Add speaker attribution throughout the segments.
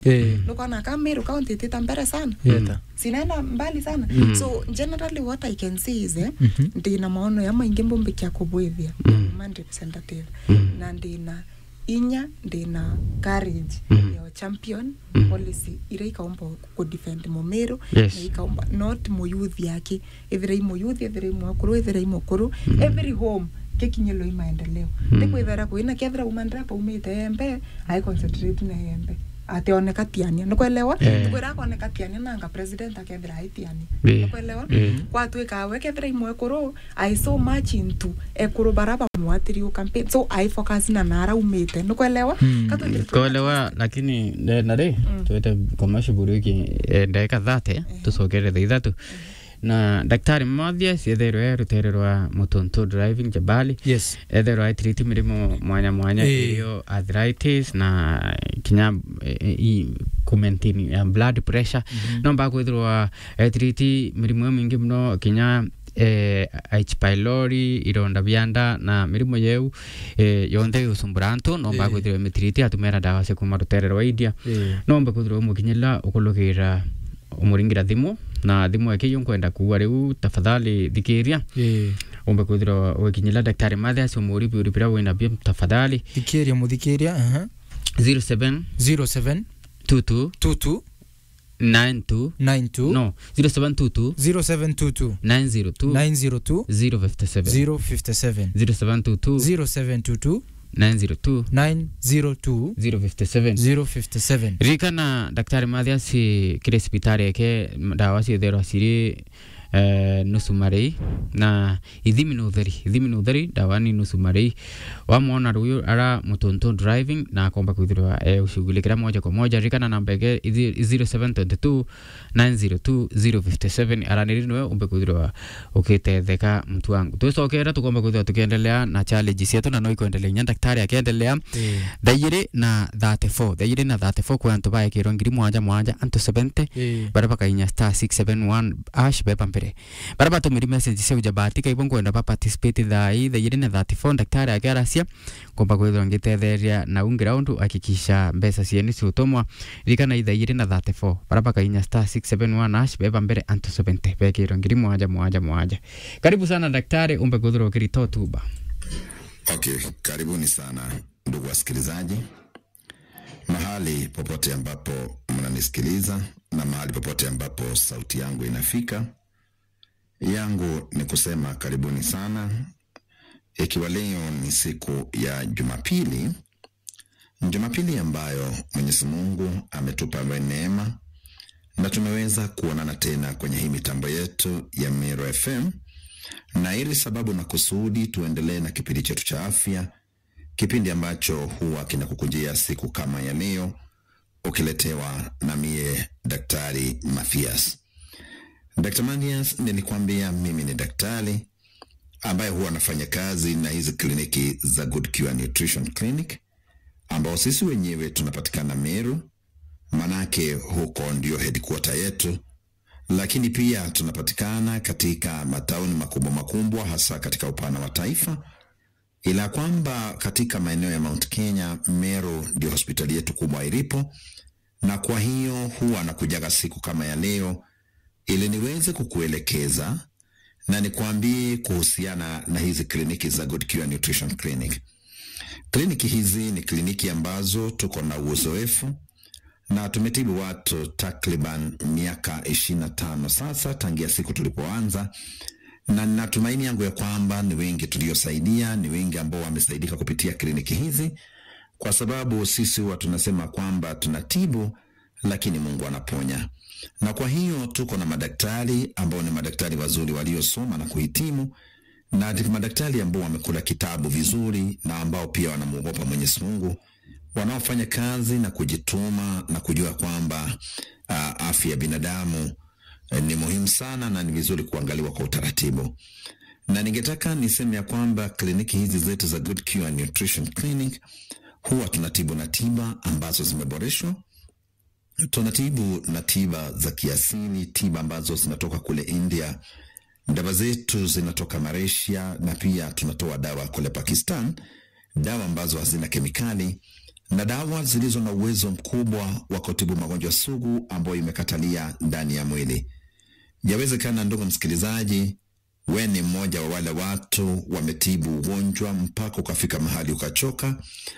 Speaker 1: Eh,
Speaker 2: nukona ka Meru County itita mbere sana
Speaker 1: yeta.
Speaker 2: sinaenda mbali sana
Speaker 3: Mm.
Speaker 2: so generally what i can say is eh,
Speaker 1: Mhm.
Speaker 2: ndina maono ya maingi mbumbikia kubwithia
Speaker 3: Mm.
Speaker 2: ma representative
Speaker 3: Mm.
Speaker 2: na ndina inya ndina courage
Speaker 3: Mm.
Speaker 2: ya champion
Speaker 3: Mm.
Speaker 2: policy ira ikaomba kudefend mumiru
Speaker 3: Yes.
Speaker 2: na ikaomba not muyuthi yake ethira i muyuthi ethira i mwakuru ethira i mukuru every home kekinyelo i maendeleo
Speaker 3: Mm.
Speaker 2: ndikwithera kwina kethira umandira paumite embe ai concentrate na embe ati oneka tiania nikwelewa
Speaker 3: Eh.
Speaker 2: nikwira akoneka tiania nanga president akethira aitiania
Speaker 3: Eh.
Speaker 2: nikwelewa
Speaker 3: Eh.
Speaker 2: gwatuika we kethira imwe ekuru i so much into ekuru bara bamwatiri campaign so i focus na nara umite nikwelewa
Speaker 1: Mm.
Speaker 2: Katwendire tu-
Speaker 3: kwelewa lakini na rä
Speaker 2: Mm.
Speaker 3: twete commercial buriki ndagika thate tucokerere ithatu na daktari mmothia cietherwo rutere rwa mutuntu driving jabali
Speaker 1: Yes.
Speaker 3: etherwo aitiriti mirimo mwanya mwanya
Speaker 1: Eh.
Speaker 3: irio arthritis na kinya eh, i kumaintain ya blood pressure no mba kwithirwa aitiriti mirimo mingi muno kinya eh, H pylori ironda bia nda na mirimo yeu eh, yonthe gucumbura antu no mba
Speaker 1: Eh.
Speaker 3: kwithirwa mitiriti atumira ndawa cia kuma rutere rwa india
Speaker 1: Eh.
Speaker 3: no mba kwithirwa umukinyirira ukulugira umuringira thimu na thimu eke yunkwenda kuwa riu tafadhali thikiria
Speaker 1: Eh.
Speaker 3: umbe kwithirwa ugikinyirira daktari mathias umuribi uribira wina bia tafadhali
Speaker 1: Thikiria muthikiria. aha.
Speaker 3: 07
Speaker 1: 07
Speaker 3: 22
Speaker 1: 22
Speaker 3: 92
Speaker 1: 92
Speaker 3: no 0722
Speaker 1: 0722
Speaker 3: 902
Speaker 1: 902
Speaker 3: 057
Speaker 1: 057
Speaker 3: 0722
Speaker 1: 0722
Speaker 3: 902
Speaker 1: 902
Speaker 3: 057
Speaker 1: 057
Speaker 3: ririkana daktari mathias kiri cibitari eke ndawa cietherwa ciri eh, nusu marei na ithimi ni utheri ithimi ni utheri ndawa ni nusu marei wamwona ruyu ara mutuntu driving na akomba kwithirwa eh, ushughulikira moja kwa moja ririkana namba eke ithi- 0722 902 057 araniri niwe umbe kwithirwa ukitetheka mtu wangu twicokera tukomba kwithirwa tukiendelea na challenge cietu na no ikwendelea inya daktari akiendelea
Speaker 1: Eh.
Speaker 3: thaigiri na 34 thaigiri na 34 kwi antu baekirwo ngiri mwanja mwanja antu 70
Speaker 1: Eh.
Speaker 3: baria bakainya star 671 ash beba mbere baria batumiri message cia ujabatika ibo nkwenda ba participate thai thaigiri na 34 daktari akiaracia komba kwithirwa ngitetheria na ungira undu akikisha mbeca cieni ciutumwa ririkana ithaigiri na 34 baria bakainya star 671 ash beba mbere antu 70 bekirwo ngiri mwanja mwanja mwanja karibu sana daktari umbe kwithirwa ukiritoa tuba
Speaker 4: Okay, karibuni sana ndugu wasikilizaji, mahali popote ambapo mnanisikiliza na mahali popote ambapo sauti yangu inafika, yangu ni kusema karibuni sana, ikiwa leo ni siku ya Jumapili, Jumapili ambayo Mwenyezi Mungu ametupa neema na tumeweza kuonana tena kwenye hii mitambo yetu ya Miro FM na ili sababu na kusudi tuendelee na kipindi chetu cha afya, kipindi ambacho huwa kinakukujia siku kama ya leo, ukiletewa na mie Daktari Mathias. Dr. Mathias, nilikwambia mimi ni daktari ambaye huwa anafanya kazi na hizi kliniki za Good Cure Nutrition Clinic ambao sisi wenyewe tunapatikana Meru, manake huko ndio headquarter yetu lakini pia tunapatikana katika matauni makubwa makubwa hasa katika upana wa taifa, ila kwamba katika maeneo ya Mount Kenya, Meru ndio hospitali yetu kubwa ilipo, na kwa hiyo huwa nakujaga siku kama ya leo ili niweze kukuelekeza na nikwambie kuhusiana na hizi kliniki za Good Cure Nutrition Clinic. Kliniki hizi ni kliniki ambazo tuko na uzoefu na tumetibu watu takriban miaka ishirini na tano sasa tangia siku tulipoanza, na natumaini yangu ya kwamba ni wengi tuliosaidia, ni wengi ambao wamesaidika kupitia kliniki hizi, kwa sababu sisi huwa tunasema kwamba tunatibu, lakini Mungu anaponya. Na kwa hiyo tuko na madaktari ambao ni madaktari wazuri waliosoma na kuhitimu na ni madaktari ambao wamekula kitabu vizuri na ambao pia wanamwogopa Mwenyezi Mungu wanaofanya kazi na kujituma na kujua kwamba uh, afya ya binadamu eh, ni muhimu sana na ni vizuri kuangaliwa kwa utaratibu. Na ningetaka niseme ya kwamba kliniki hizi zetu za Good Cure Nutrition Clinic huwa tunatibu na tiba ambazo zimeboreshwa. Tunatibu na tiba za kiasili, tiba ambazo zinatoka kule India. Dawa zetu zinatoka Malaysia na pia tunatoa dawa kule Pakistan, dawa ambazo hazina kemikali na dawa zilizo na uwezo mkubwa wa kutibu magonjwa sugu ambayo imekatalia ndani ya mwili. Yawezekana ndugu msikilizaji, we ni mmoja wa wale watu wametibu ugonjwa mpaka ukafika mahali ukachoka.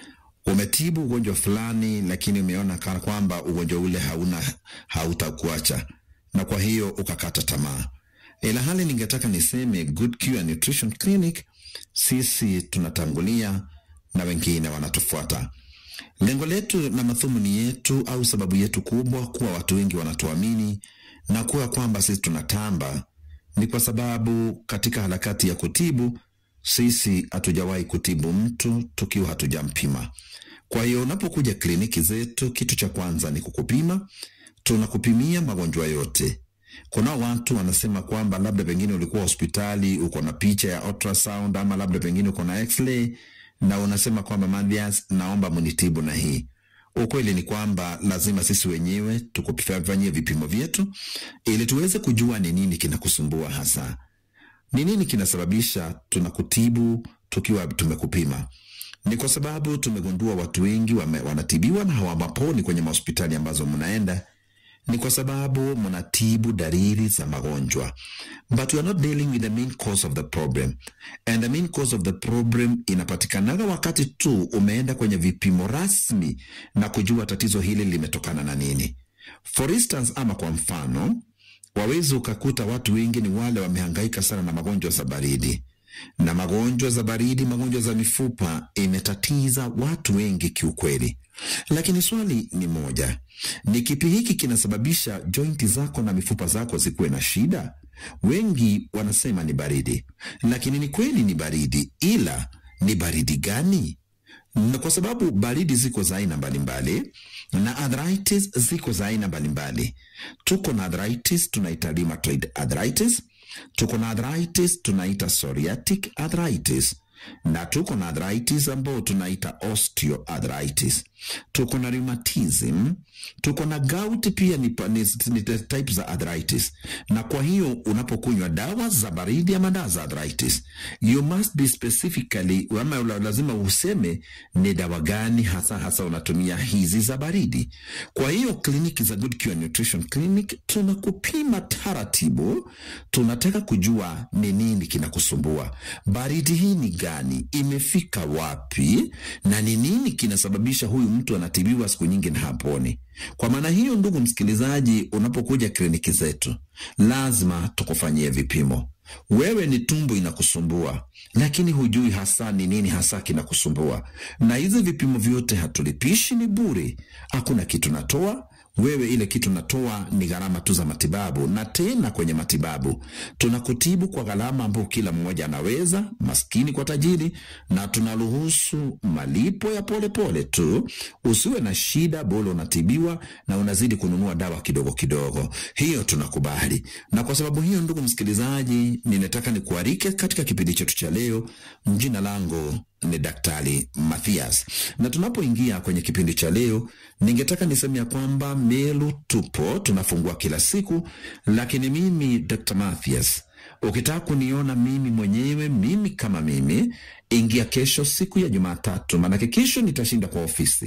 Speaker 4: Umetibu ugonjwa fulani, lakini umeona kana kwamba ugonjwa ule hauna hautakuacha, na kwa hiyo ukakata tamaa. Ila hali ningetaka niseme Good Cure Nutrition Clinic, sisi tunatangulia na wengine wanatufuata. Lengo letu na madhumuni yetu au sababu yetu kubwa kuwa watu wengi wanatuamini na kuwa kwamba sisi tunatamba ni kwa sababu katika harakati ya kutibu sisi hatujawahi kutibu mtu tukiwa hatujampima. Kwa hiyo unapokuja kliniki zetu, kitu cha kwanza ni kukupima. Tunakupimia magonjwa yote. Kuna watu wanasema kwamba labda pengine ulikuwa hospitali uko na picha ya ultrasound ama labda pengine uko na x-ray na unasema kwamba Mathias, naomba munitibu na hii. Ukweli ni kwamba lazima sisi wenyewe tukufanyie vipimo vyetu ili tuweze kujua ni nini kinakusumbua hasa, ni nini kinasababisha tunakutibu tukiwa tumekupima. Ni kwa sababu tumegundua watu wengi wame, wanatibiwa na hawaponi kwenye mahospitali ambazo mnaenda ni kwa sababu mnatibu dalili za magonjwa but you are not dealing with the main cause of the problem and the main cause of the problem inapatikanaga wakati tu umeenda kwenye vipimo rasmi na kujua tatizo hili limetokana na nini for instance ama kwa mfano wawezi ukakuta watu wengi ni wale wamehangaika sana na magonjwa za baridi na magonjwa za baridi magonjwa za mifupa imetatiza watu wengi kiukweli lakini swali ni moja ni kipi hiki kinasababisha jointi zako na mifupa zako zikuwe na shida wengi wanasema ni baridi lakini ni kweli ni baridi ila ni baridi gani na kwa sababu baridi ziko za aina mbalimbali na arthritis ziko za aina mbalimbali tuko na arthritis tunaita rheumatoid arthritis tuko na arthritis tunaita psoriatic arthritis na tuko na arthritis ambayo tunaita osteoarthritis tuko na rheumatism tuko na gout pia ni, ni, ni type za arthritis na kwa hiyo unapokunywa dawa za baridi ama dawa za arthritis you must be specifically ama lazima useme ni dawa gani hasa hasa unatumia hizi za baridi kwa hiyo kliniki za Good Cure Nutrition Clinic tunakupima taratibu tunataka kujua ni nini kinakusumbua baridi hii ni gani imefika wapi na ni nini kinasababisha huyu mtu anatibiwa siku nyingi na haponi kwa maana hiyo ndugu msikilizaji unapokuja kliniki zetu lazima tukufanyie vipimo wewe ni tumbo inakusumbua lakini hujui hasa ni nini hasa kinakusumbua na hizi vipimo vyote hatulipishi ni bure hakuna kitu natoa wewe ile kitu natoa ni gharama tu za matibabu na tena kwenye matibabu tunakutibu kwa gharama ambayo kila mmoja anaweza maskini kwa tajiri na tunaruhusu malipo ya polepole pole tu usiwe na shida bole unatibiwa na unazidi kununua dawa kidogo kidogo hiyo tunakubali na kwa sababu hiyo ndugu msikilizaji ninataka nikuarike katika kipindi chetu cha leo jina langu ni Daktari Mathias, na tunapoingia kwenye kipindi cha leo, ningetaka niseme ya kwamba Melu tupo tunafungua kila siku, lakini mimi Dr. Mathias, ukitaka kuniona mimi mwenyewe, mimi kama mimi, ingia kesho siku ya Jumatatu, maanake kesho nitashinda kwa ofisi.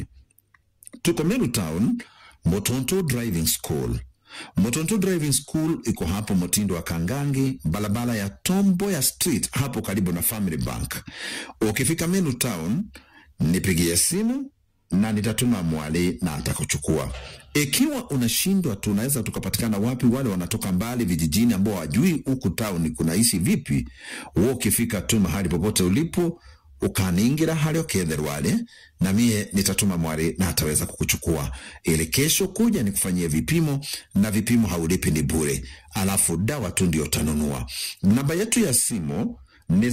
Speaker 4: Tuko Meru Town, Motonto Driving School. Motonto Driving School iko hapo Motindo wa Kangangi, barabara ya Tombo ya Street, hapo karibu na Family Bank. Ukifika Meru Town, nipigie simu na nitatuma mwali na atakuchukua. Ikiwa unashindwa, tunaweza tukapatikana wapi? Wale wanatoka mbali vijijini, ambao wajui huku town kunaishi vipi, wewe ukifika tu mahali popote ulipo ukaningira hali oketherwale na mie nitatuma mwari na ataweza kukuchukua ili kesho kuja nikufanyie vipimo na vipimo haulipi ni bure alafu dawa tu ndio utanunua namba yetu ya simu ni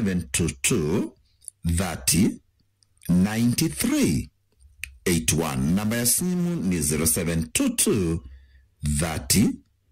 Speaker 4: 0722 30 93 81 namba ya simu ni 0722 30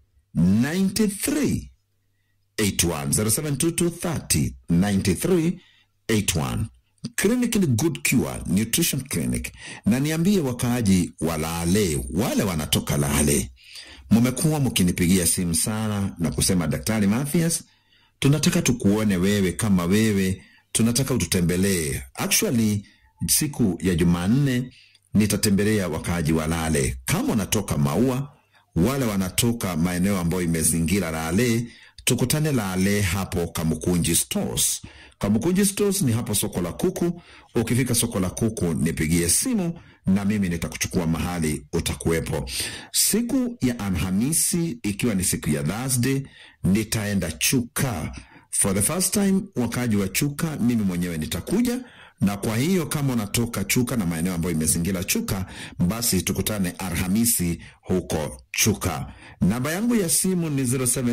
Speaker 4: 93 81 0722 30 93 81 Clinic ni Good Cure Nutrition Clinic, na niambie wakaaji wa Lale, wale wanatoka Lale, mmekuwa mkinipigia simu sana na kusema Daktari Mathias, tunataka tukuone wewe kama wewe, tunataka ututembelee. Actually, siku ya Jumanne nitatembelea wakaaji wa Lale. Kama wanatoka Maua, wale wanatoka maeneo ambayo imezingira Lale, tukutane Lale hapo Kamukunji Stores. Kamukunji Stores ni hapo soko la kuku. Ukifika soko la kuku, nipigie simu na mimi nitakuchukua mahali utakuwepo. Siku ya Alhamisi, ikiwa ni siku ya Thursday, nitaenda Chuka for the first time. Wakaaji wa Chuka, mimi mwenyewe nitakuja na kwa hiyo kama unatoka Chuka na maeneo ambayo imezingira Chuka, basi tukutane Alhamisi huko Chuka. Namba yangu ya simu ni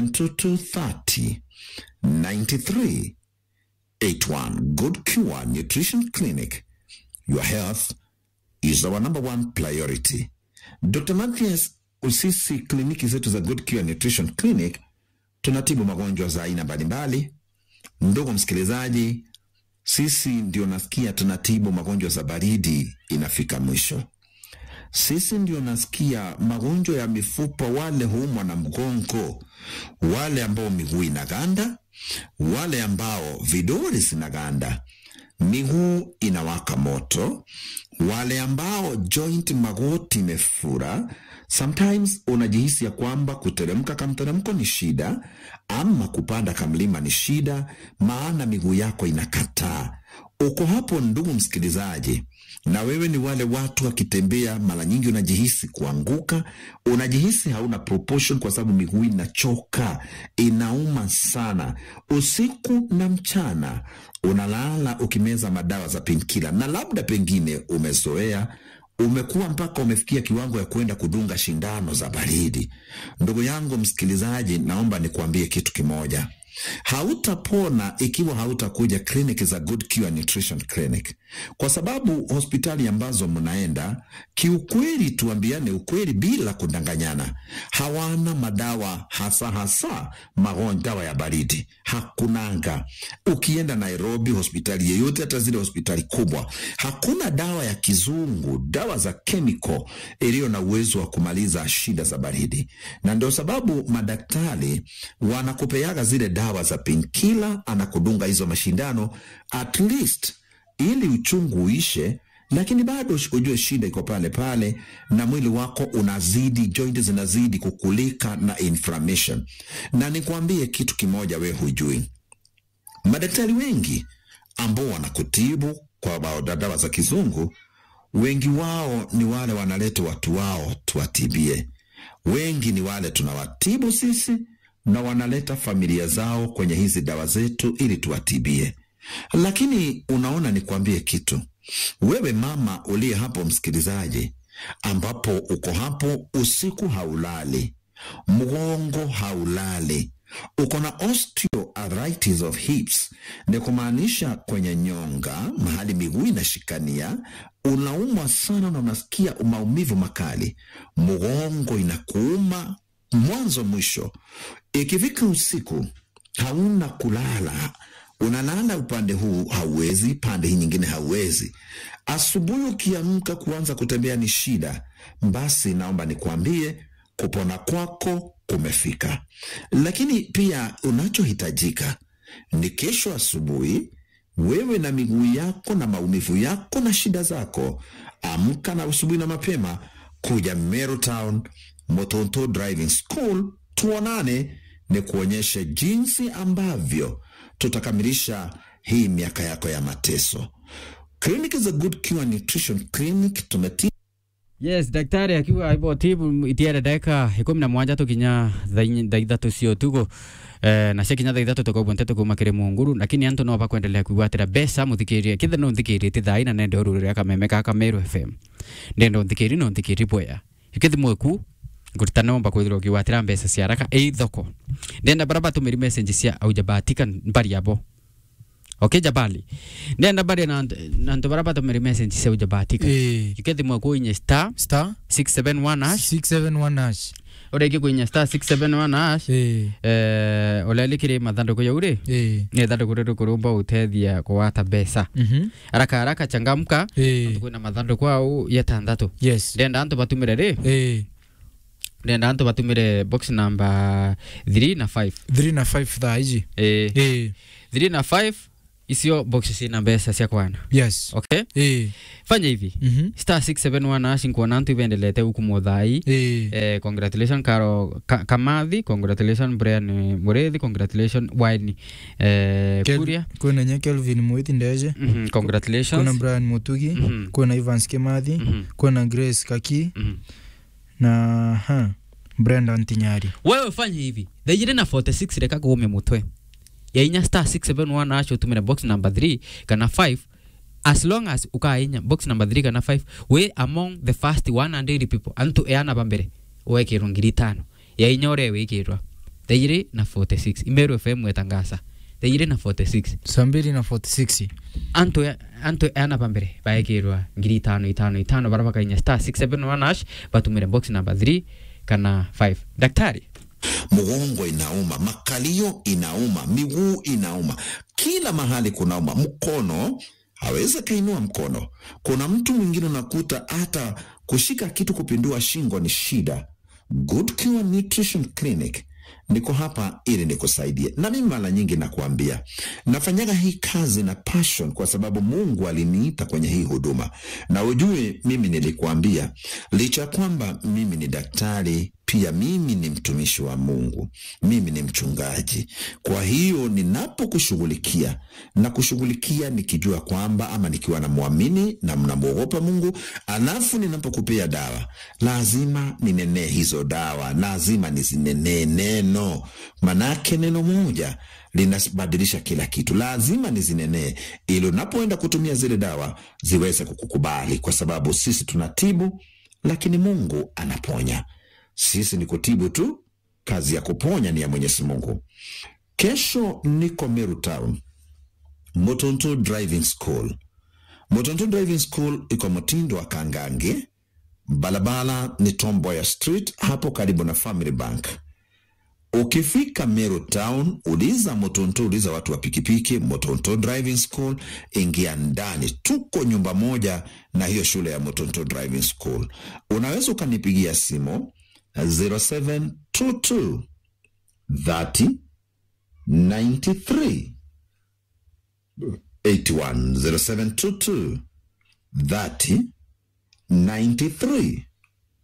Speaker 4: 072230 93 81. Good Cure Nutrition Clinic. Your health is our number one priority. Dr. Mathias, sisi kliniki zetu za Good Cure Nutrition Clinic tunatibu magonjwa za aina mbalimbali. Ndugu msikilizaji, sisi ndio nasikia tunatibu magonjwa za baridi inafika mwisho. Sisi ndio nasikia magonjwa ya mifupa, wale huumwa na mgongo, wale ambao miguu inaganda, wale ambao vidole zinaganda, miguu inawaka moto, wale ambao joint magoti imefura. Sometimes unajihisi ya kwamba kuteremka kamteremko ni shida, ama kupanda kamlima ni shida, maana miguu yako inakataa. Uko hapo ndugu msikilizaji, na wewe ni wale watu wakitembea, mara nyingi unajihisi kuanguka, unajihisi hauna proportion kwa sababu miguu inachoka, inauma sana, usiku na mchana unalala ukimeza madawa za pinkila, na labda pengine umezoea umekuwa mpaka umefikia kiwango ya kwenda kudunga shindano za baridi. Ndugu yangu msikilizaji, naomba nikuambie kitu kimoja. Hautapona ikiwa hautakuja kliniki za Good Cure Nutrition Clinic, kwa sababu hospitali ambazo mnaenda, kiukweli, tuambiane ukweli bila kudanganyana, hawana madawa hasa hasa magonjwa dawa ya baridi, hakunanga. Ukienda Nairobi, hospitali yeyote, hata zile hospitali kubwa, hakuna dawa ya kizungu, dawa za chemical iliyo na uwezo wa kumaliza shida za baridi, na ndio sababu madaktari wanakupeaga zile dawa za pinkila, anakudunga hizo mashindano at least ili uchungu uishe, lakini bado ujue shida iko pale pale, na mwili wako unazidi, joint zinazidi kukulika na inflammation. Na nikwambie kitu kimoja, we hujui, madaktari wengi ambao wanakutibu kwa dawa za kizungu, wengi wao ni wale wanaleta watu wao tuwatibie. Wengi ni wale tunawatibu sisi na wanaleta familia zao kwenye hizi dawa zetu ili tuwatibie. Lakini unaona, nikwambie kitu, wewe mama uliye hapo, msikilizaji, ambapo uko hapo, usiku haulali, mgongo haulali, uko na osteoarthritis of hips, ni kumaanisha kwenye nyonga, mahali miguu inashikania, unaumwa sana na unasikia maumivu makali, mgongo inakuuma mwanzo mwisho. Ikifika usiku hauna kulala, unalala upande huu hauwezi, pande hii nyingine hauwezi. Asubuhi ukiamka kuanza kutembea ni shida, basi naomba nikwambie kupona kwako kumefika. Lakini pia unachohitajika ni kesho asubuhi, wewe na miguu yako na maumivu yako na shida zako, amka na asubuhi na mapema kuja Meru Town Motonto Driving School, tuonane ni kuonyeshe jinsi ambavyo tutakamilisha hii miaka yako ya mateso. Kliniki za Good Cure Nutrition Clinic tumeti
Speaker 3: yes daktari akiwa aibo tibu itiere ndeka ikumi na mwanja tukinya thaa ithatu cio tugo eh, na ciakinya thaa ithatu tukaubonte tukuma kiri munguru lakini antu no bakwendelea kwigwatira mbeca muthikirie kithe no nthikiritie thaa ina nende uru ria kameme kaka Meru FM ndenda unthikiri no nthikiri boya ikithi mweku ngurita nomba kwithirwo kiwatira mbeca cia haraka ii thoko ndenda bara batumiri message cia aujabatika mbari abo okay jabali ndenda bari na nantu bara batumiri message cia aujabatika
Speaker 1: Eh,
Speaker 3: ikithi mweku inye star
Speaker 1: star
Speaker 3: 671 hash
Speaker 1: 671 hash.
Speaker 3: urengi kwinya star 671 hash
Speaker 1: Eh,
Speaker 3: eh ulelikire mathanduku yau ri
Speaker 1: eh.
Speaker 3: ni thanduku riru kurumba utethia kuwata mbeca
Speaker 1: Mhm.
Speaker 3: haraka haraka changamka
Speaker 1: Eh,
Speaker 3: kwina mathanduku au yetandatu
Speaker 1: yes.
Speaker 3: ndenda antu batumire ri
Speaker 1: Eh,
Speaker 3: ndenda antu batumire box number 3 na 5
Speaker 1: 3 na 5 thaa iji.
Speaker 3: eh
Speaker 1: Eh,
Speaker 3: 3 na 5 icio box cina mbeca cia kwana
Speaker 1: yes
Speaker 3: okay
Speaker 1: eh
Speaker 3: fanya hivi
Speaker 1: mhm
Speaker 3: star 671 ash nkuona ntu ivendelete huku muthai
Speaker 1: eh
Speaker 3: eh, congratulation karo ka, kamathi congratulation brian eh, murethi congratulation wine eh,
Speaker 1: Kel-
Speaker 3: kuria
Speaker 1: kwina nya Kelvin Mwiti Ndeje
Speaker 3: Mhm,
Speaker 1: kuna
Speaker 3: congratulations
Speaker 1: Brian Mutugi
Speaker 3: Mhm.
Speaker 1: kuna Evans Kimathi
Speaker 3: Mhm,
Speaker 1: kuna Grace Kaki
Speaker 3: mhm.
Speaker 1: na ha Brenda Ntinyari
Speaker 3: wewe fanya hivi thaigire na 46 reka kuume mutwe yainya star 671 acio utumire box number 3 kana 5 as long as ukainya box number 3 kana 5 we among the first 100 people antu eana bambere wekirwo ngiri itano yainya uria wikirwa thaigire na 46 imeru fm wetangasa thaigire na 46
Speaker 1: saa mbili na 46
Speaker 3: antu antu eana bambere baekirwa ngiri itano itano itano bara bakainya star 671 ash batumire box number 3 kana 5 daktari
Speaker 4: mgongo inauma, makalio inauma, miguu inauma, kila mahali kunauma. Mkono hawezi kainua mkono. Kuna mtu mwingine unakuta hata kushika kitu kupindua shingo ni shida. Good Cure Nutrition Clinic niko hapa ili nikusaidie, na mimi mara nyingi nakuambia nafanyaga hii kazi na passion, kwa sababu Mungu aliniita kwenye hii huduma, na ujue mimi nilikuambia, licha ya kwamba mimi ni daktari pia mimi ni mtumishi wa Mungu, mimi ni mchungaji. Kwa hiyo ninapokushughulikia na kushughulikia nikijua kwamba ama nikiwa namwamini na mnamwogopa Mungu, alafu ninapokupea dawa lazima ninenee hizo dawa, lazima nizinenee neno, manake neno moja linabadilisha kila kitu. Lazima nizinenee ili unapoenda kutumia zile dawa ziweze kukukubali, kwa sababu sisi tunatibu, lakini Mungu anaponya. Sisi ni kutibu tu, kazi ya kuponya ni ya Mwenyezi Mungu. Kesho niko Meru Town, Motonto Driving School. Motonto Driving School iko mtindo wa Kangange, barabara ni Tomboya Street, hapo karibu na Family Bank. Ukifika Meru Town, uliza Motonto, uliza watu wa pikipiki, Motonto Driving School, ingia ndani. Tuko nyumba moja na hiyo shule ya Motonto Driving School. Unaweza ukanipigia simu 0722 30 93 81 0722 30 93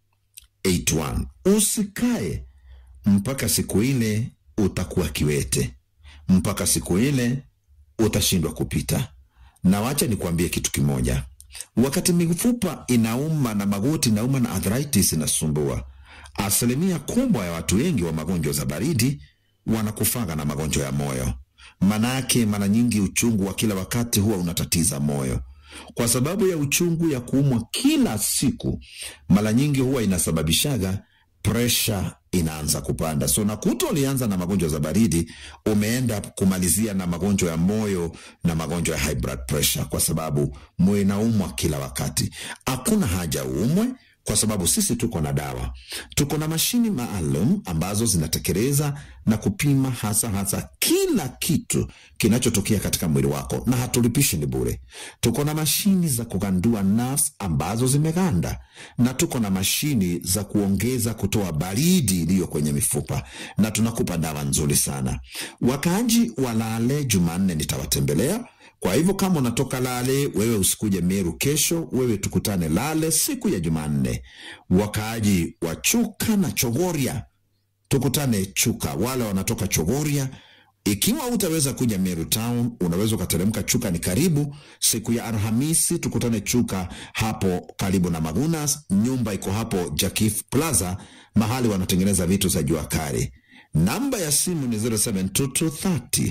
Speaker 4: 81. Usikae mpaka siku ile utakuwa kiwete, mpaka siku ile utashindwa kupita. Na wacha nikuambie kitu kimoja, wakati mifupa inauma na magoti inauma na arthritis inasumbua, asilimia kubwa ya watu wengi wa magonjwa za baridi wanakufaga na magonjwa ya moyo. Manake mara nyingi uchungu wa kila wakati huwa unatatiza moyo kwa sababu ya uchungu ya kuumwa kila siku, mara nyingi huwa inasababishaga presha inaanza kupanda. So nakuta ulianza na magonjwa za baridi, umeenda kumalizia na magonjwa ya moyo na magonjwa ya high blood pressure, kwa sababu moyo inaumwa kila wakati. Hakuna haja uumwe kwa sababu sisi tuko na dawa, tuko na mashini maalum ambazo zinatekeleza na kupima hasa hasa kila kitu kinachotokea katika mwili wako, na hatulipishi, ni bure. Tuko na mashini za kugandua nerves ambazo zimeganda, na tuko na mashini za kuongeza kutoa baridi iliyo kwenye mifupa, na tunakupa dawa nzuri sana. Wakaaji wa Lale, Jumanne nitawatembelea kwa hivyo kama unatoka Lale, wewe usikuje Meru kesho, wewe tukutane Lale siku ya Jumanne. Wakaaji wa Chuka na Chogoria, tukutane Chuka. Wale wanatoka Chogoria, ikiwa utaweza kuja Meru Town, unaweza ukateremka Chuka, ni karibu. Siku ya Alhamisi tukutane Chuka, hapo karibu na Magunas. Nyumba iko hapo Jakif Plaza, mahali wanatengeneza vitu za jua kali. Namba ya simu ni 072230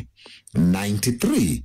Speaker 4: 93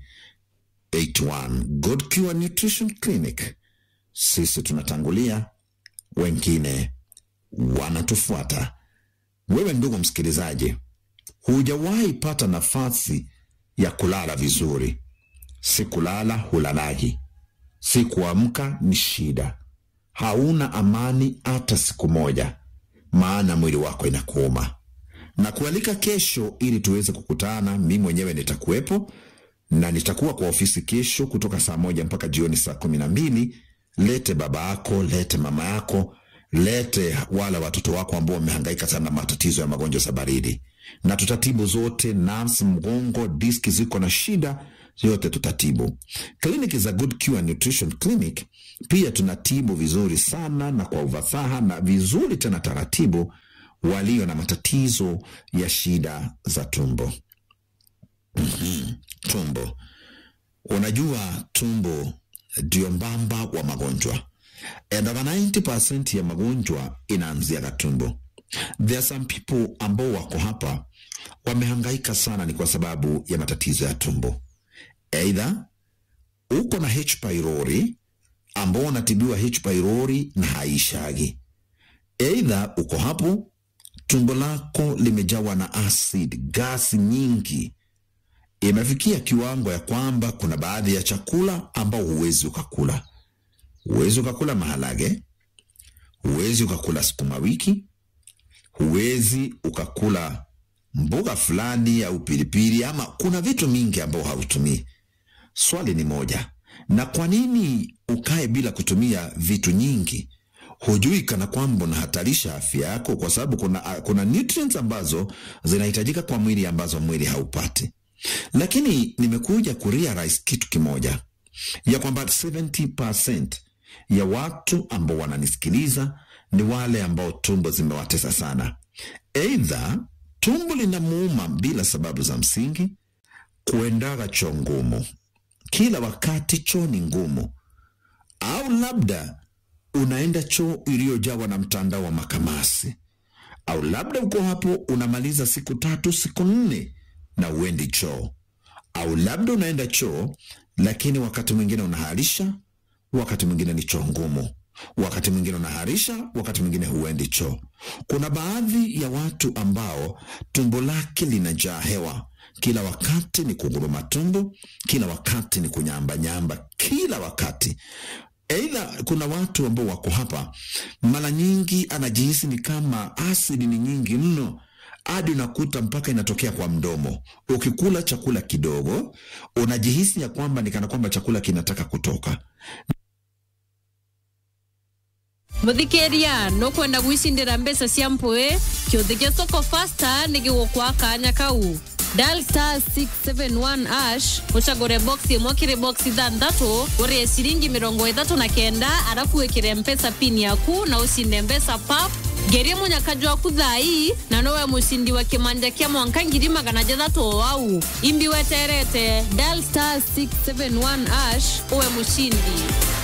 Speaker 4: 81 Good Cure Nutrition Clinic. Sisi tunatangulia, wengine wanatufuata. Wewe ndugu msikilizaji, hujawahi pata nafasi ya kulala vizuri. Si kulala hulalaji, si kuamka ni shida, hauna amani hata siku moja, maana mwili wako inakuuma. Na kualika kesho ili tuweze kukutana, mi mwenyewe nitakuwepo na nitakuwa kwa ofisi kesho kutoka saa moja mpaka jioni saa kumi na mbili. Lete baba yako, lete mama yako, lete wale watoto wako ambao wamehangaika sana na matatizo ya magonjwa za baridi, na tutatibu zote. Nerves, mgongo, diski ziko na shida, yote tutatibu. Kliniki za Good Cure Nutrition Clinic pia tunatibu vizuri sana na kwa ufasaha na vizuri tena taratibu walio na matatizo ya shida za tumbo. Mhm. Tumbo, unajua tumbo ndio mbamba wa magonjwa and over 90% ya magonjwa inaanzia kwa tumbo. There are some people ambao wako hapa wamehangaika sana, ni kwa sababu ya matatizo ya tumbo. Aidha uko na H pylori ambao unatibiwa H pylori na haishagi. Aidha uko hapo tumbo lako limejawa na acid, gasi nyingi, imefikia kiwango ya kwamba kuna baadhi ya chakula ambao huwezi ukakula. Huwezi ukakula maharage, huwezi ukakula sukuma wiki, huwezi ukakula mboga fulani au pilipili, ama kuna vitu mingi ambao hautumii. Swali ni moja, na kwa nini ukae bila kutumia vitu nyingi? Hujui kana kwamba unahatarisha afya yako, kwa sababu kuna, kuna nutrients ambazo zinahitajika kwa mwili ambazo mwili haupati. Lakini nimekuja kurealize kitu kimoja ya kwamba 70% ya watu ambao wananisikiliza ni wale ambao tumbo zimewatesa sana. Eidha tumbo linamuuma bila sababu za msingi, kuendaga choo ngumu kila wakati, choo ni ngumu, au labda unaenda choo iliyojawa na mtandao wa makamasi, au labda uko hapo unamaliza siku tatu siku nne na uendi choo, au labda unaenda choo lakini wakati mwingine unaharisha, wakati mwingine ni choo ngumu, wakati mwingine unaharisha, wakati mwingine huendi choo. Kuna baadhi ya watu ambao tumbo lake linajaa hewa, kila wakati ni kuguruma tumbo, kila wakati ni kunyambanyamba, kila wakati Aidha, kuna watu ambao wako hapa, mara nyingi anajihisi ni kama asidi ni nyingi mno, hadi unakuta mpaka inatokea kwa mdomo. Ukikula chakula kidogo, unajihisi ya kwamba ni kana kwamba chakula kinataka kutoka.
Speaker 5: muthikĩria nũkwenda gwicindĩra mbeca cia mpũĩ kĩũthĩ gĩa soko fasta nĩ gĩgũkwa kanya kau dial star 671 ash ucagure box imwe kiri box ithathatũ ũrĩe ciringi mĩrongo ĩtatũ na kenda arafu wĩkĩre mpesa pin yaku na ũcinde mbeca pap ngerie mũnyakaji waku thai na nowe mũcindi wa kĩmanja kĩa mwanka ngiri magana jathatu wau imbi weterete dial star 671 ash uwe mũcindi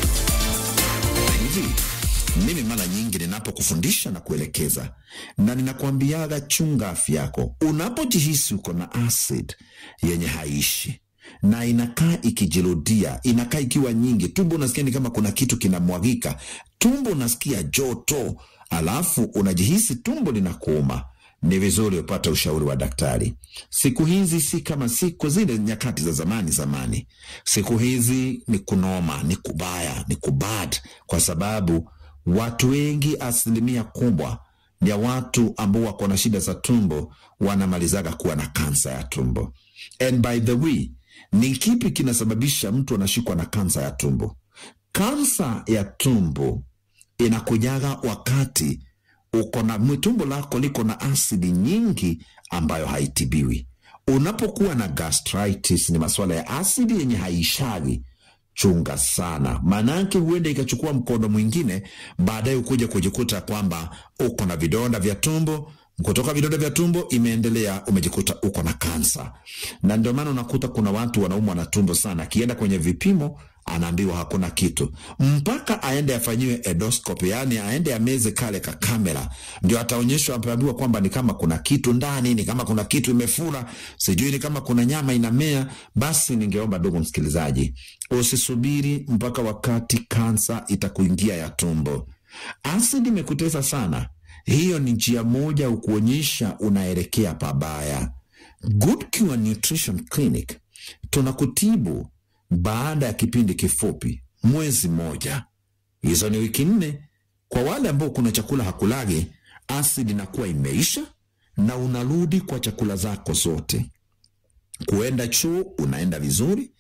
Speaker 4: hivi mimi mara nyingi ninapokufundisha na kuelekeza na ninakwambiaga chunga afya yako unapojihisi uko na acid yenye haishi na inakaa ikijirudia inakaa ikiwa nyingi tumbo unasikia ni kama kuna kitu kinamwagika tumbo unasikia joto alafu unajihisi tumbo linakuuma ni vizuri upate ushauri wa daktari. Siku hizi si kama siku zile nyakati za zamani zamani. Siku hizi ni kunoma, ni kubaya, ni kubad, kwa sababu watu wengi, asilimia kubwa ya watu ambao wako na shida za tumbo wanamalizaga kuwa na kansa ya tumbo. And by the way, ni kipi kinasababisha mtu anashikwa na kansa ya tumbo? Kansa ya tumbo inakujaga wakati uko na tumbo lako liko na asidi nyingi ambayo haitibiwi. Unapokuwa na gastritis, ni masuala ya asidi yenye haishagi. Chunga sana, maanake huenda ikachukua mkondo mwingine, baadaye ukuja kujikuta kwamba uko na vidonda vya tumbo kutoka vidonda vya tumbo imeendelea, umejikuta uko na kansa. Na ndio maana unakuta kuna watu wanaumwa na tumbo sana, akienda kwenye vipimo anaambiwa hakuna kitu, mpaka aende afanyiwe endoscopy, yani aende ameze kale ka kamera, ndio ataonyeshwa, ataambiwa kwamba ni kama kuna kitu ndani, ni kama kuna kitu imefura, sijui ni kama kuna nyama inamea. Basi ningeomba ndugu msikilizaji, usisubiri mpaka wakati kansa itakuingia ya tumbo. Asidi imekutesa sana, hiyo ni njia moja ukuonyesha unaelekea pabaya. Good Cure Nutrition Clinic tunakutibu baada ya kipindi kifupi, mwezi mmoja. Hizo ni wiki nne. Kwa wale ambao kuna chakula hakulagi, asidi inakuwa imeisha na unarudi kwa chakula zako zote. Kuenda choo unaenda vizuri,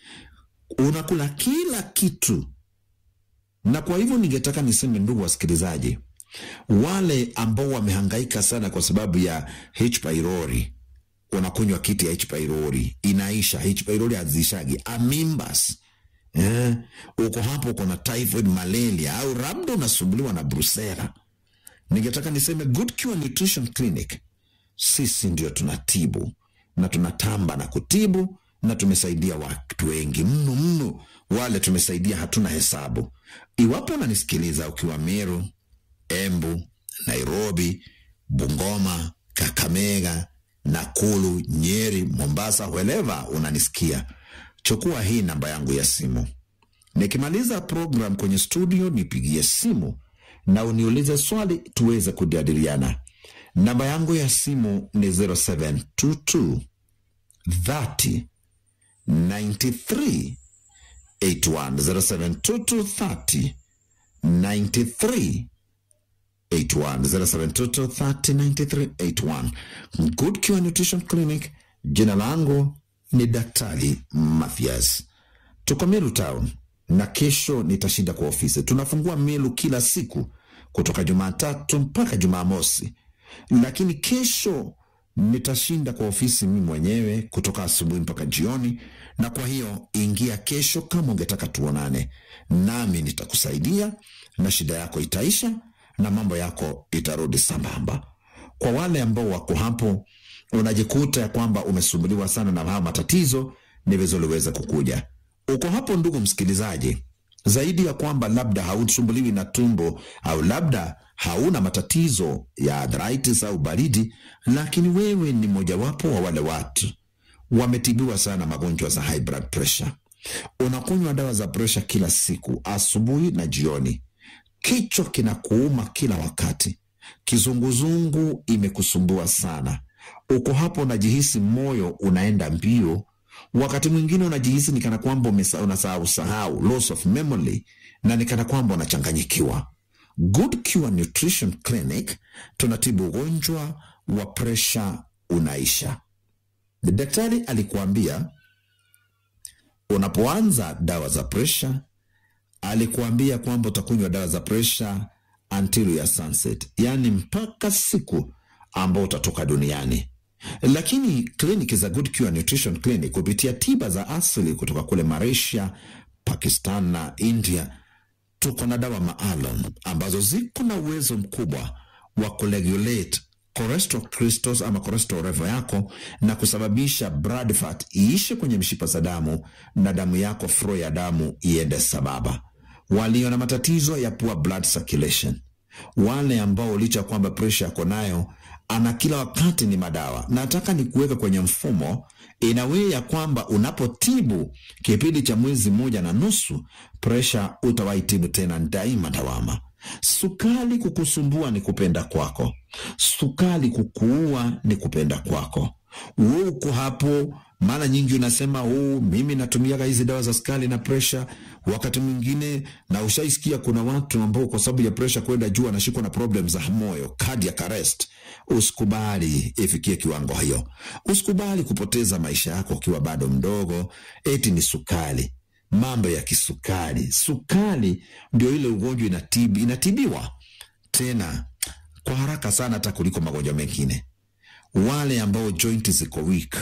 Speaker 4: unakula kila kitu. Na kwa hivyo ningetaka niseme, ndugu wasikilizaji, wale ambao wamehangaika sana kwa sababu ya H pylori, unakunywa kiti ya H pylori inaisha. H pylori hazishagi amimbas eh, uko hapo uko na typhoid, malaria au labda unasumbuliwa na brusela. Ningetaka niseme Good Cure Nutrition Clinic, sisi ndio tunatibu na tunatamba na kutibu na tumesaidia watu wengi mno mno, wale tumesaidia hatuna hesabu. Iwapo unanisikiliza ukiwa Meru, Embu, Nairobi, Bungoma, Kakamega, Nakuru, Nyeri, Mombasa, wherever unanisikia, chukua hii namba yangu ya simu. Nikimaliza program kwenye studio, nipigie simu na uniulize swali tuweze kujadiliana. Namba yangu ya simu ni 0722 30 93 81 0722 30 93 81 0722 30 93 81 Good Cure Nutrition Clinic. Jina langu ni Daktari Mathias. Tuko Meru Town na kesho nitashinda kwa ofisi. Tunafungua Meru kila siku kutoka Jumatatu mpaka Jumamosi, lakini kesho nitashinda kwa ofisi mimi mwenyewe kutoka asubuhi mpaka jioni, na kwa hiyo ingia kesho kama ungetaka tuonane, nami nitakusaidia na shida yako itaisha na mambo yako itarudi sambamba. Kwa wale ambao wako hapo, unajikuta ya kwamba umesumbuliwa sana na haya matatizo, ni vizuri uweze kukuja. Uko hapo, ndugu msikilizaji, zaidi ya kwamba labda hausumbuliwi na tumbo au labda hauna matatizo ya arthritis au baridi, lakini wewe ni mojawapo wa wale watu wametibiwa sana magonjwa za high blood pressure. Unakunywa dawa za pressure kila siku, asubuhi na jioni. Kichwa kinakuuma kila wakati, kizunguzungu imekusumbua sana. Uko hapo unajihisi moyo unaenda mbio, wakati mwingine unajihisi ni kana kwamba umesa- unasahau sahau, loss of memory, na ni kana kwamba unachanganyikiwa. Good Cure Nutrition Clinic tunatibu ugonjwa wa presha unaisha. Daktari alikuambia unapoanza dawa za presha, alikuambia kwamba utakunywa dawa za presha until ya sunset, yaani mpaka siku ambao utatoka duniani. Lakini kliniki za Good Cure Nutrition Clinic kupitia tiba za asili kutoka kule Malaysia, Pakistan na India tuko na dawa maalum ambazo ziko na uwezo mkubwa wa kuregulate cholesterol crystals ama cholesterol level yako na kusababisha blood fat iishe kwenye mishipa za damu na damu yako flow ya damu iende sababa. Walio na matatizo ya poor blood circulation, wale ambao licha ya kwamba presha yako nayo ana kila wakati ni madawa. Nataka ni kuweka kwenye mfumo inawee ya kwamba unapotibu kipindi cha mwezi mmoja na nusu, presha utawaitibu tena daima dawama. Sukali kukusumbua ni kupenda kwako, sukali kukuua ni kupenda kwako. Wewe uko hapo, mara nyingi unasema huu, mimi natumiaga hizi dawa za sukali na presha. Wakati mwingine na ushaisikia kuna watu ambao kwa sababu ya presha kwenda juu anashikwa na problem za moyo, cardiac arrest. Usikubali ifikie kiwango hiyo. Usikubali kupoteza maisha yako ukiwa bado mdogo, eti ni sukali mambo ya kisukari. Sukari ndio ile ugonjwa inatibi, inatibiwa tena kwa haraka sana hata kuliko magonjwa mengine. Wale ambao joint ziko weak,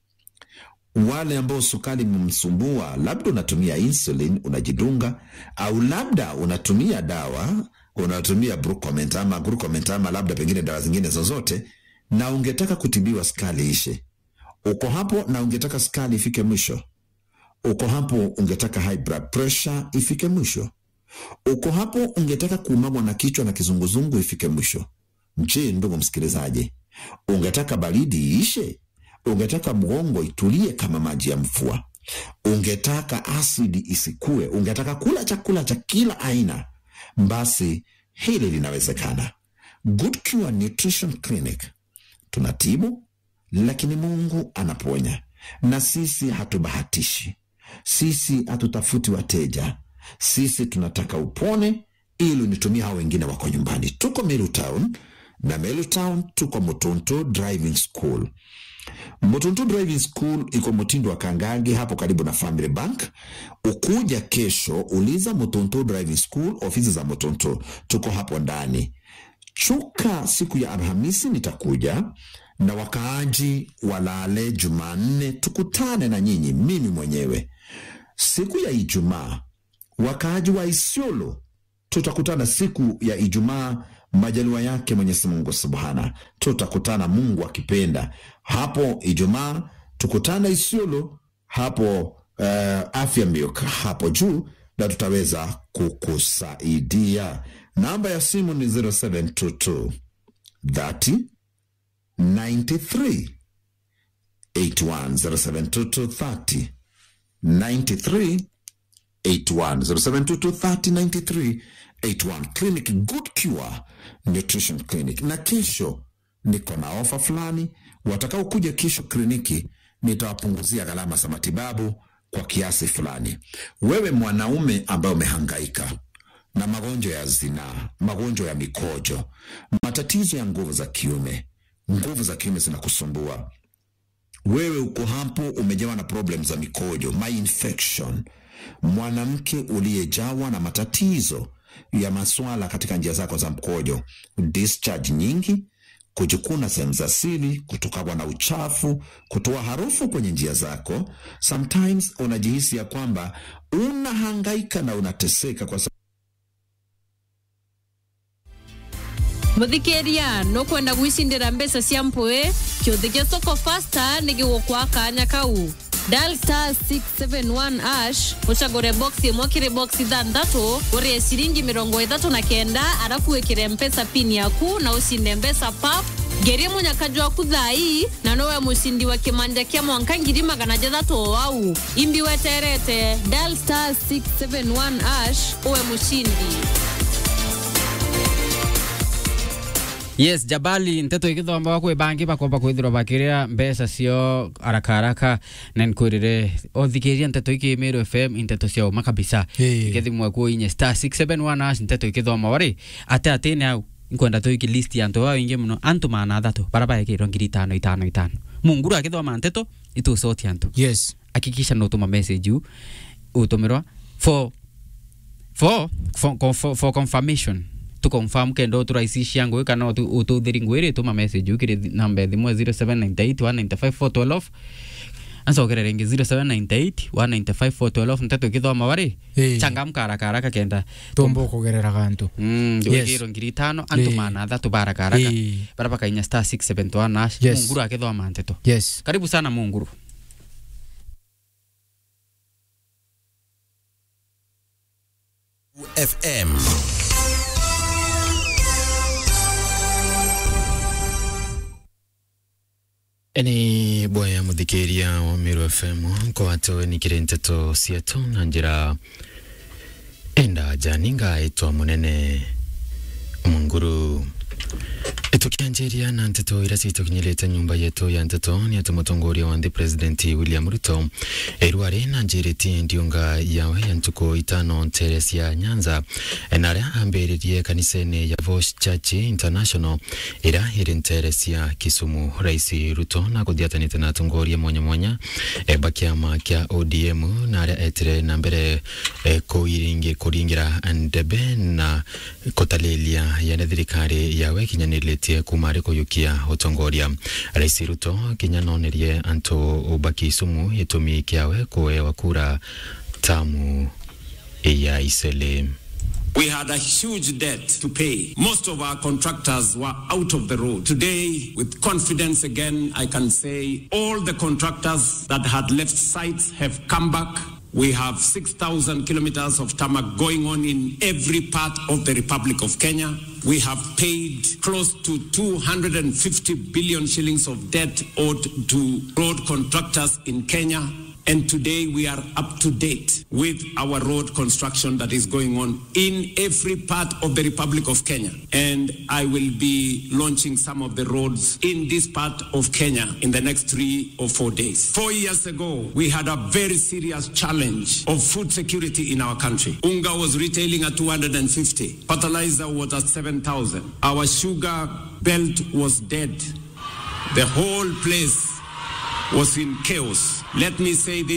Speaker 4: wale ambao sukari imemsumbua, labda unatumia insulin unajidunga, au labda unatumia dawa unatumia Brucomint ama Glucomint ama labda pengine dawa zingine zozote, na ungetaka kutibiwa sukari ishe, uko hapo na ungetaka sukari ifike mwisho uko hapo ungetaka high blood pressure ifike mwisho, uko hapo ungetaka kuumamwa na kichwa na kizunguzungu ifike mwisho. Je, ndugu msikilizaji, ungetaka baridi iishe? Ungetaka mgongo itulie kama maji ya mvua? Ungetaka asidi isikue? Ungetaka kula chakula cha kila aina? Basi hili linawezekana. Good Cure Nutrition Clinic tunatibu, lakini Mungu anaponya, na sisi hatubahatishi sisi hatutafuti wateja, sisi tunataka upone ili unitumie hao wengine wako nyumbani. Tuko Meru Town na Meru Town tuko Mutuntu Driving School. Mutuntu Driving School iko Mutindo wa Kangange hapo karibu na Family Bank. Ukuja kesho, uliza Mutuntu Driving School, ofisi za Mutuntu, tuko hapo ndani. Chuka siku ya Alhamisi nitakuja na wakaaji walale Jumanne, tukutane na nyinyi, mimi mwenyewe siku ya Ijumaa. Wakaaji wa Isiolo tutakutana siku ya Ijumaa, majaliwa yake Mwenyezi Mungu Subhana, tutakutana Mungu akipenda hapo Ijumaa, tukutane Isiolo hapo uh, afya milk hapo juu, na tutaweza kukusaidia. Namba ya simu ni 0722 30 93 81 0722 30 93 81 0722 30 93 81 Clinic Good Cure Nutrition Clinic. Na kesho niko na ofa fulani, watakaokuja kesho kliniki nitawapunguzia gharama za matibabu kwa kiasi fulani. Wewe mwanaume ambaye umehangaika na magonjwa ya zinaa, magonjwa ya mikojo, matatizo ya nguvu za kiume, nguvu za kiume zinakusumbua wewe uko hapo umejawa na problem za mikojo, my infection, mwanamke uliyejawa na matatizo ya maswala katika njia zako za mkojo, discharge nyingi, kujikuna sehemu za siri, kutokana na uchafu, kutoa harufu kwenye njia zako. Sometimes unajihisi ya kwamba unahangaika na unateseka kwa
Speaker 5: muthikiria nukwenda gwicindira mbeca cia mpui kiuthi gia soko fasta ni gigukwa kanya kau dial star 671 ash ucagure box imwe kiri box ithanthatu urie ciringi mirongo ithatu na kenda arafu wikire mpesa pin yaku na ucinde mbeca pap ngerie munyakaju waku thai na nowe mucindi wa kimanja kia mwanka ngiri magana jathatu o wau imbi weterete dial star 671 ash uwe mucindi
Speaker 3: yes jabali nteto igithomba kwi bangi bakomba kwithirwa bakiria mbeca cio araka araka na nkwirire othikiria nteto iki Meru FM nteto cia uma kabisa
Speaker 1: Hey.
Speaker 3: ikithimwa ku inye star 671 ash nteto ikithoma wari ate atene au nkwenda tu iki list ya antu wao ingi muno antu mana athatu bara baekirwo ngiri itano itano itano munguru akithoma nteto itucotia antu
Speaker 1: yes
Speaker 3: hakikisha no tuma message u utumirwa for for for, for, for confirmation tu confirm kendo turaisishia ngui kana utu- ututhiri ngwiri tuma message ukiri namba thimwe 0798 195 412 ancokerera ringi 0798 195 412 nteto ikithoma wari
Speaker 1: Ĩĩ.
Speaker 3: changamka haraka haraka kenda
Speaker 1: tomba ukugerera gantu
Speaker 3: Mm,
Speaker 1: Yes.
Speaker 3: wigirwo ngiri itano antu
Speaker 1: Ĩĩ.
Speaker 3: mana athatu baraka haraka
Speaker 1: Ĩĩ.
Speaker 3: bara bakainya star 671 nash
Speaker 1: Yes.
Speaker 3: munguru akithoma nteto
Speaker 1: yes
Speaker 3: karibu sana munguru
Speaker 6: FM. ni bwaya muthikiria wa Meru FM kwatwe nikire nteto cietu na njira enda janinga itwa munene munguru tukianjiria na nteto ira citukinyirite nyumba yetu ya nteto ni ati mutongoria wa nthi president William Ruto erwari na njiritie ndiunga yawe ya ntuku itano ntere cia Nyanza na aria ambiririe kanisene ya Voice Church International ira iri ntere cia Kisumu rais Ruto na kuthiatanite na atongoria mwanya mwanya e, ba kiama kia ODM na aria etire na mbere e, kuiringi kuringira ndebe na kutalilia yane thirikari yawe kinyaniritie kuma ri kuyukia utongoria rais Ruto kinyanonerie antu ubaki Kisumu itumi kiawe kuewa kura tamu ya isele
Speaker 7: We had a huge debt to pay. Most of our contractors were out of the road. Today, with confidence again, I can say all the contractors that had left sites have come back. We have 6,000 kilometers of tarmac going on in every part of the Republic of Kenya. We have paid close to 250 billion shillings of debt owed to road contractors in Kenya. And today we are up to date with our road construction that is going on in every part of the Republic of Kenya. And I will be launching some of the roads in this part of Kenya in the next three or four days. Four years ago, we had a very serious challenge of food security in our country. Unga was retailing at 250. Fertilizer was at 7,000. Our sugar belt was dead. The whole place was in chaos. Let me say this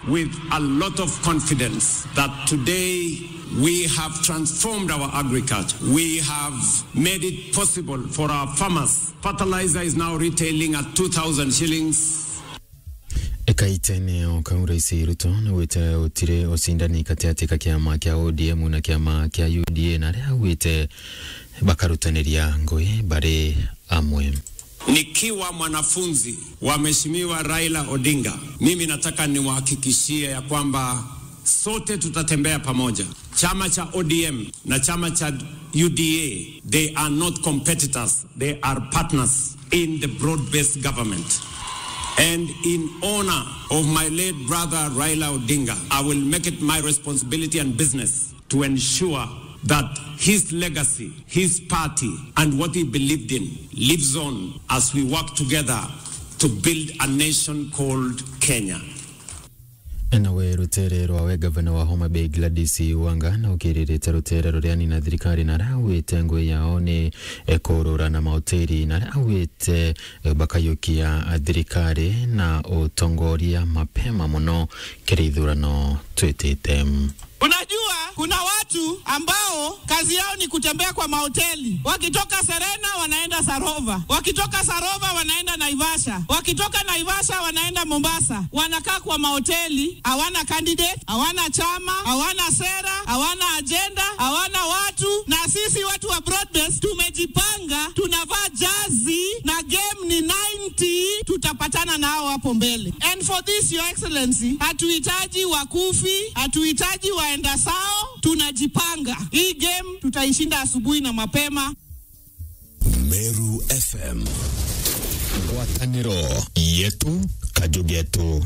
Speaker 7: with a lot of confidence that today we have transformed our agriculture. We have made it possible for our farmers. Fertilizer is now retailing at 2,000 shillings
Speaker 6: ikaitene okaura isi ruto na wite utire ucindani katiati ka kiama kia ODM na kiama kia UDA na ria wite bakarutaniria ngui bari amwe
Speaker 7: Nikiwa mwanafunzi wa Mheshimiwa Raila Odinga, mimi nataka niwahakikishie ya kwamba sote tutatembea pamoja. Chama cha ODM na chama cha UDA, they are not competitors, they are partners in the broad-based government. And in honor of my late brother Raila Odinga, I will make it my responsibility and business to ensure that his legacy, his party, and what he believed in lives on as we work together to build a nation called Kenya.
Speaker 6: nawe rutere rwawe gavana wa Homa Bay Gladys Wanga na ukiririte rutere ruriani na thirikari na rawite ngui yao ni kurura na mahoteli na rawite bakayukia thirikari na utongoria mapema muno kiri ithurano twitite
Speaker 8: Unajua, kuna watu ambao kazi yao ni kutembea kwa mahoteli. Wakitoka Serena wanaenda Sarova, wakitoka Sarova wanaenda Naivasha, wakitoka Naivasha wanaenda Mombasa. Wanakaa kwa mahoteli, hawana candidate, hawana chama, hawana sera, hawana ajenda, hawana watu. Na sisi watu wa Broadbase tumejipanga, tunavaa jazi na game ni 90, tutapatana nao hapo mbele. And for this your excellency, hatuhitaji wakufi, hatuhitaji waenda sao, tunajipanga. Hii game tutaishinda asubuhi na mapema.
Speaker 9: Meru FM ngwatanĩro yetu kajugetu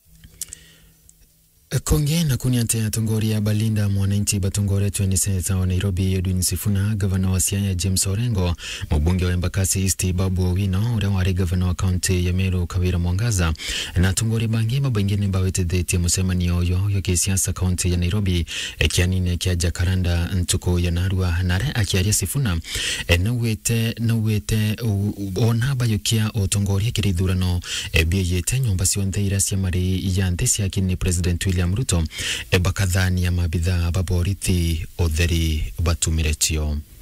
Speaker 6: konge na kuniate atongoria balinda mwananchi batongoretwe ni seneta wa Nairobi Edwin Sifuna gavana wa Siaya James Orengo mubunge wa Embakasi East Babu Owino uria wari gavana wa kaunti ya Meru Kawira Mwangaza na atongoria bangi babaingine bawetethetie mucemanio uyo yo kisiasa kaunti ya Nairobi kianine kia Jacaranda ntuku ya Narua nare akiaria Sifuna nawite nawite ona bayukia utongoria kiri ithurano bieyete nyumba cionthe iria cia mari ya nthi cia kini President William Ruto bakathania mabithaa baborithi utheri batumire cio